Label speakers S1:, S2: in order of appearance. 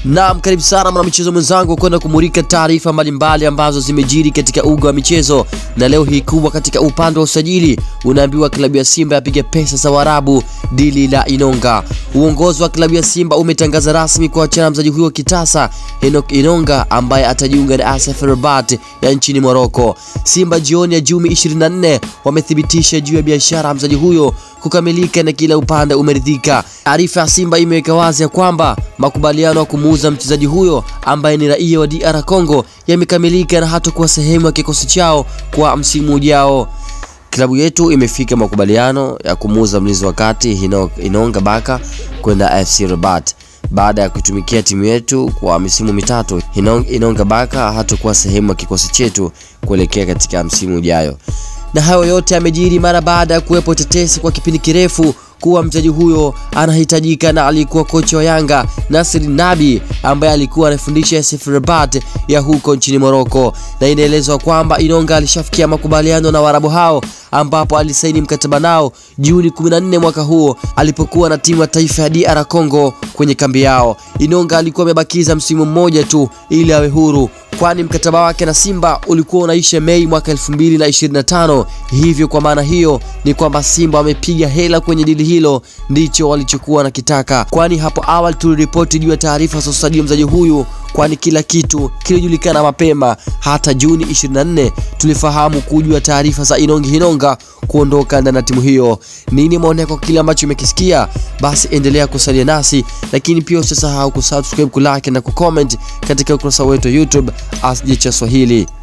S1: Naam, karibu sana mwanamichezo mwenzangu kwenda kumulika taarifa mbalimbali ambazo zimejiri katika uga wa michezo, na leo hii kubwa katika upande wa usajili, unaambiwa klabu ya Simba yapiga pesa za Waarabu dili la Inonga. Uongozi wa klabu ya Simba umetangaza rasmi kuachana mchezaji huyo kitasa Enoch Inonga ambaye atajiunga na AS FAR Rabat ya nchini Morocco. Simba jioni ya Juni 24 wamethibitisha juu ya biashara ya mchezaji huyo kukamilika na kila upande umeridhika. Taarifa ya Simba imeweka wazi ya kwamba makubaliano ya kumuuza mchezaji huyo ambaye ni raia wa DR Congo yamekamilika na hatakuwa sehemu ya kikosi chao kwa msimu ujao. Klabu yetu imefika makubaliano ya kumuuza mlinzi wa kati Inonga Baka kwenda FC Rabat baada ya kutumikia timu yetu kwa misimu mitatu. Inonga Baka hatakuwa sehemu ya kikosi chetu kuelekea katika msimu ujayo na hayo yote yamejiri mara baada ya kuwepo tetesi kwa kipindi kirefu kuwa mchezaji huyo anahitajika na alikuwa kocha wa Yanga Nasir Nabi ambaye alikuwa anafundisha AS FAR Rabat ya huko nchini Morocco, na inaelezwa kwamba Inonga alishafikia makubaliano na Waarabu hao ambapo alisaini mkataba nao Juni 14 mwaka huo alipokuwa na timu ya taifa ya DR Congo kwenye kambi yao. Inonga alikuwa amebakiza msimu mmoja tu ili awe huru kwani mkataba wake na Simba ulikuwa unaisha Mei mwaka 2025. Hivyo kwa maana hiyo ni kwamba Simba wamepiga hela kwenye dili hilo, ndicho walichokuwa nakitaka, kwani hapo awali tuliripoti juu ya taarifa za usajili wa mchezaji huyu, kwani kila kitu kilijulikana mapema. Hata Juni 24 tulifahamu kujua taarifa za Inongi Inonga kuondoka ndani ya timu hiyo. Nini maoni yako kile ambacho umekisikia? Basi endelea kusalia nasi, lakini pia usisahau kusubscribe, kulike na kucomment katika ukurasa wetu wa YouTube Asje cha Swahili.